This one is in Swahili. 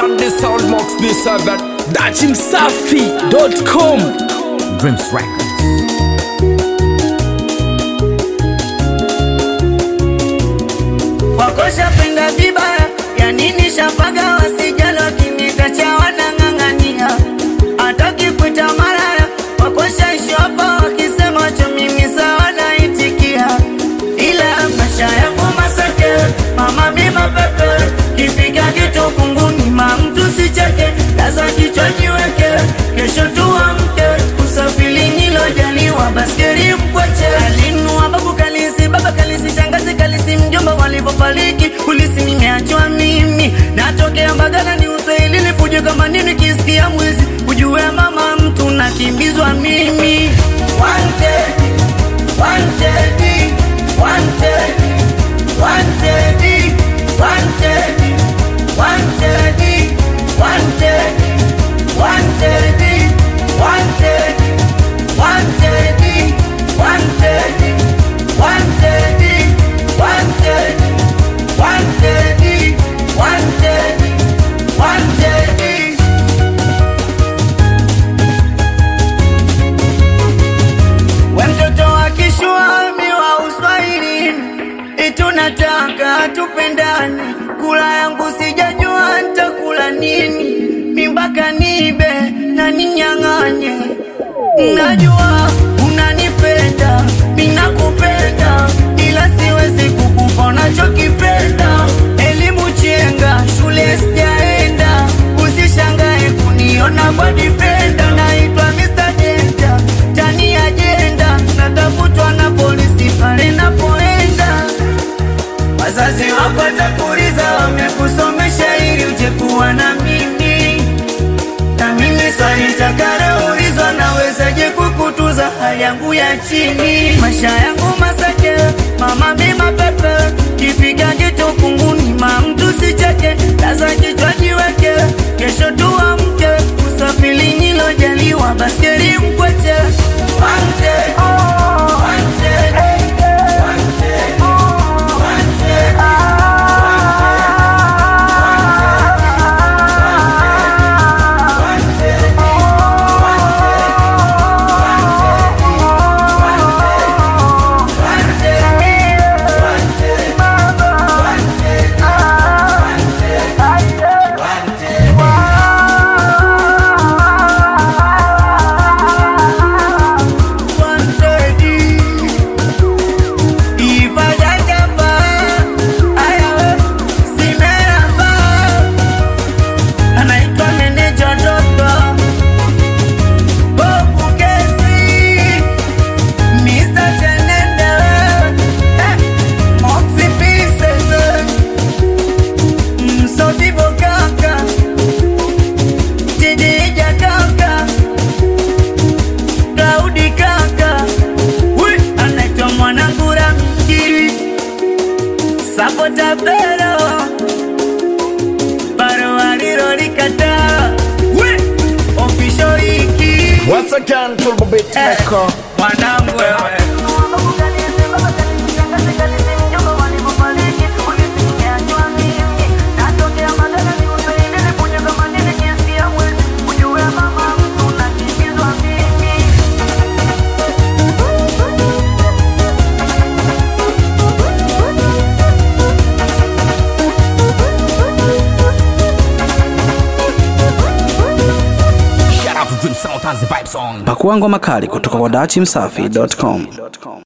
Run the sound Mox B7 Dachimsafi.com Dreams Records. wakosha penda vibaya ya nini shapaga wasijalo kinitacha wanang'ang'ania hata kipita maraya wakosha shopa wakisema cho mimi sawa naitikia ila maisha yangu masake mama mima pepe kifika kitu kunguni ma mtu sicheke laza kichwa jiweke kesho tuamke usafiri nilojaliwa baskeri mkweche alinua babu kalisi baba kalisi shangazi kalisi mjomba walivyofariki kulisi nimeachwa mimi natokea mbagala ni uswahili nifuje kama nini kisikia mwizi ujue mama mtu nakimbizwa mimi wanted, wanted, wanted, wanted, wanted, wanted, wanted, wanted, wanted, wanted, wanted, wanted, wanted, wanted, wanted, wanted. We mtoto wa kishwami wa uswahilini, itunataka tupendane. Kula yangu sijajua ntakula nini, mimbaka nibe na ninyang'anye. Najua unanipenda, minakupenda, ila siwezi kukupa unachokipenda. Elimu chenga, shule sijaenda, usishangae kuniona kwa difenda. Naitwa Mr. Danger, tani ajenda, natafutwa na polisi pale napoenda. Wazazi wako watakuuliza wamekusomesha ili uje kuwa na mimi, na mimi swali takaloulizwa, nawezaje kukutuza hali yangu ya chini, maisha yangu masake, mama mima pepe, kifika kitu kunguni, ma mtu sicheke, laza kichwa jiweke, kesho tuamke, usafiri nilojaliwa, baskeli mkweche, wanted, wanted, wanted, wanted. anaitwa meneja Doto Bobu Kesi Mr. Chenende eh, Moxie Pieces Msodibo kaka Tidija kaka Claudi kaka Wi, anaitwa mwanangu Ramiki Sapota Pero bado alilolikataa We, official hiki Once again Turbo Beat Eh, Maker mwanangu wewe Shout out to Dream Sound and the Vibe Song. Pakua ngoma kali kutoka kwa dachimsafi.com.